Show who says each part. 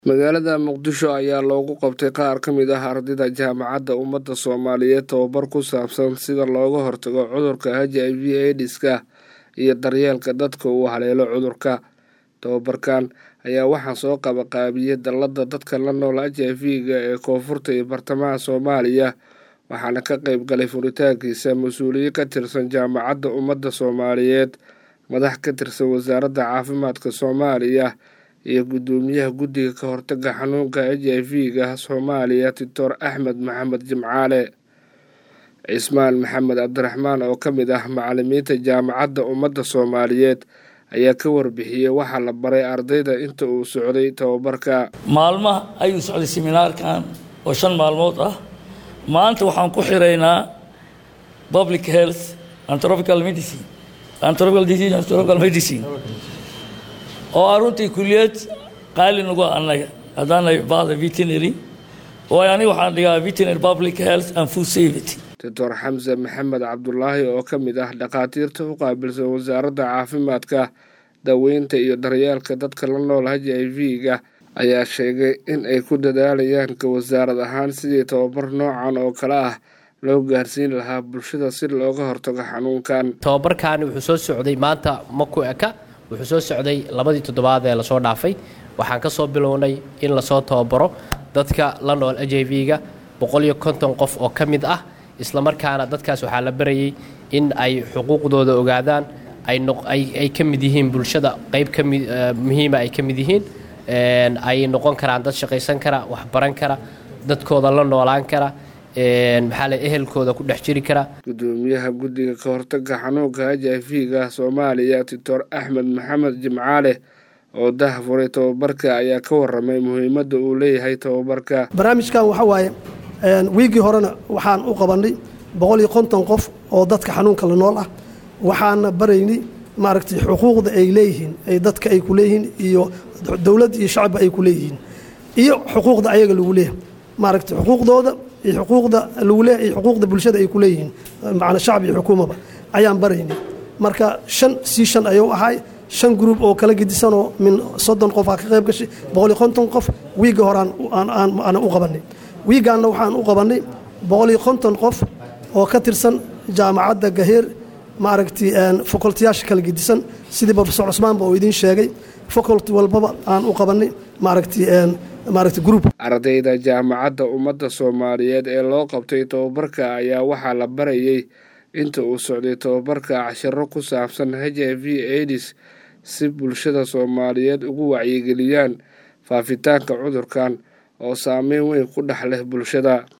Speaker 1: magaalada muqdisho ayaa loogu qabtay qaar ka mid ah ardayda jaamacadda ummadda soomaaliyeed tababar ku saabsan sida looga hortago cudurka h i v aidiska iyo daryeelka dadka uu haleelo cudurka tababarkan ayaa waxaa soo qabaqaabiyey dallada dadka la nool h i v-ga ee koonfurta iyo bartamaha soomaaliya waxaana ka qeyb galay furitaankiisa mas-uuliye ka tirsan jaamacadda ummadda soomaaliyeed madax ka tirsan wasaaradda caafimaadka soomaaliya iyo guddoomiyaha guddiga ka hortaga xanuunka h i v-ga soomaaliya doctor axmed maxamed jimcaale cismaan maxamed cabdiraxmaan oo ka mid ah macalimiinta jaamacadda ummadda soomaaliyeed ayaa ka warbixiyey waxaa la baray ardayda inta uu socday tababarka
Speaker 2: maalmaha ayuu socday seminaarkan oo shan maalmood ah maanta waxaan ku xiraynaa public health and tropical medicine and tropical disease and tropical medicine oo ah runtii kuliyad qaali nagu annaga haddaanay bahda veterinary oo aniga waxaan dhigaa veterinary public health and food safety
Speaker 1: doctor xamse maxamed cabdulaahi oo ka mid ah dhakhaatiirta u qaabilsan wasaaradda caafimaadka daweynta iyo daryeelka dadka la nool h i v-ga ayaa sheegay in ay ku dadaalayaan ka wasaarad ahaan sidii tababar noocan oo kale ah loo gaarsiin lahaa bulshada si looga hortago xanuunkan
Speaker 3: tababarkaani wuxuu soo socday maanta maku eka wuxuu soo socday labadii toddobaad ee lasoo dhaafay waxaan ka soo bilownay in lasoo tababaro dadka la nool h i v-ga boqoliyo konton qof oo ka mid ah islamarkaana dadkaas waxaa la barayay in ay xuquuqdooda ogaadaan ay ka mid yihiin bulshada qayb kami muhiima ay ka mid yihiin ay noqon karaan dad shaqaysan kara waxbaran kara dadkooda la noolaan kara maxaa le ehelkooda ku dhex jiri kara
Speaker 1: guddoomiyaha guddiga ka hortaga xanuunka h i v-ga soomaaliya doctor axmed maxamed jimcaale oo dahafuray tababarka ayaa ka waramay muhiimadda uu leeyahay tababarka
Speaker 4: barnaamijkan waxa waaye wiigii horena waxaan u qabanay boqol iyo konton qof oo dadka xanuunka la nool ah waxaana baraynay maaragtay xuquuqda ay leeyihiin ay dadka ay ku leeyihiin iyo dowladda iyo shacabba ay ku leeyihiin iyo xuquuqda ayaga lagu leeyahay maaragtay xuquuqdooda iyo xuquuqda lagu leeyahay iyo xuquuqda bulshada ay ku leeyihiin macna shacab iyo xukuumaba ayaan baraynay marka shan sii shan ayuu ahay shan gruub oo kala gedisanoo min soddon qof aa ka qayb gashay boqol iyo konton qof wiigga hore aan u qabanay wiigaanna waxaan u qabannay boqol iyo konton qof oo ka tirsan jaamacadda gaheer maaragtay facultiyaasha kala gedisan sidii profesor cusmaanba oo idiin sheegay faculty walbaba aan u qabannay maaragtay maaragtay group
Speaker 1: ardayda jaamacadda ummadda soomaaliyeed ee loo qabtay tababarka ayaa waxaa la barayey inta uu socday tababarka cashiro ku saabsan h i v aids si bulshada soomaaliyeed ugu wacyigeliyaan faafitaanka cudurkan oo saameyn weyn ku dhex leh bulshada